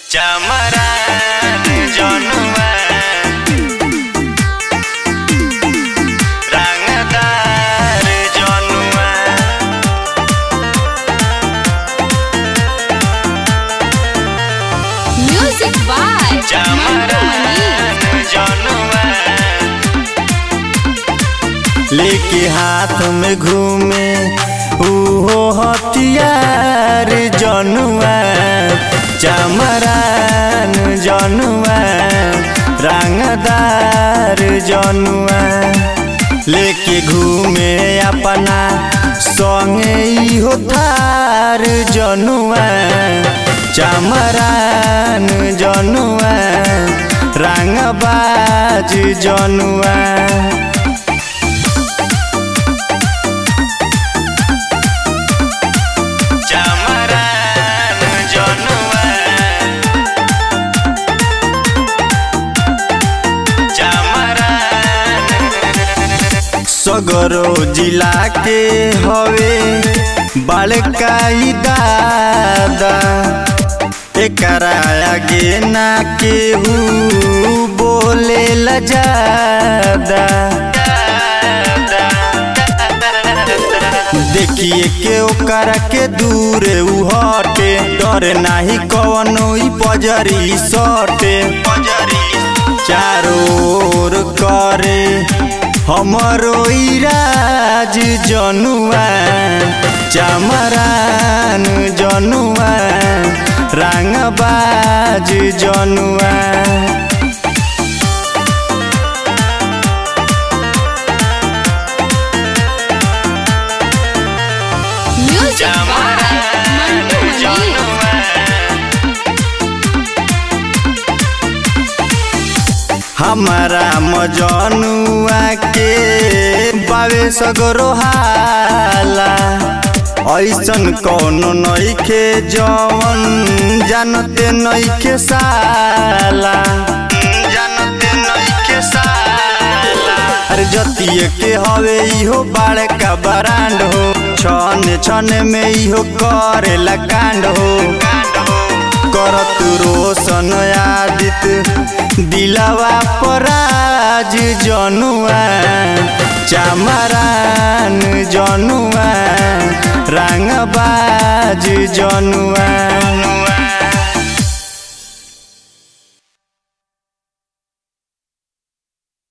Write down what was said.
चमरान जनुआ रंगदार जनुआ Music by Mantu चमरान जनुआ लेके हाथ में घूमे उहो हथियार जनुआ चमरान जनुआ रंगदार जनुआ लेके घूमे अपना संगे इहो थार जनुआ चमरान जनुआ रंगबाज जनुआ चमरान जनुआ चमरान सगरो जिला के हवे बड़काई दादा एकरा आगे ना केहू बोले ल ज्यादा देखिए के ओकर के दूर उ हटे डर नाही कवनो ई पजरी सटे चारों ओर करे हमरो ई राज जनुआ चमरान जनुआ रंगबाज जनुआ Music by Mantu Mani. हमारा मजनुआ के बावे सगरो हाला ऐसन कौनो नइखे जवन जानते नइखे साला जानते नइखे साला अरे जतिये के हवे इहो बड़का बरांड हो छन छन में इहो करेला कांड हो करत रोशन आदित दिलवा पराज जनुआ चमरान जनुआ रंगबाज जनुआ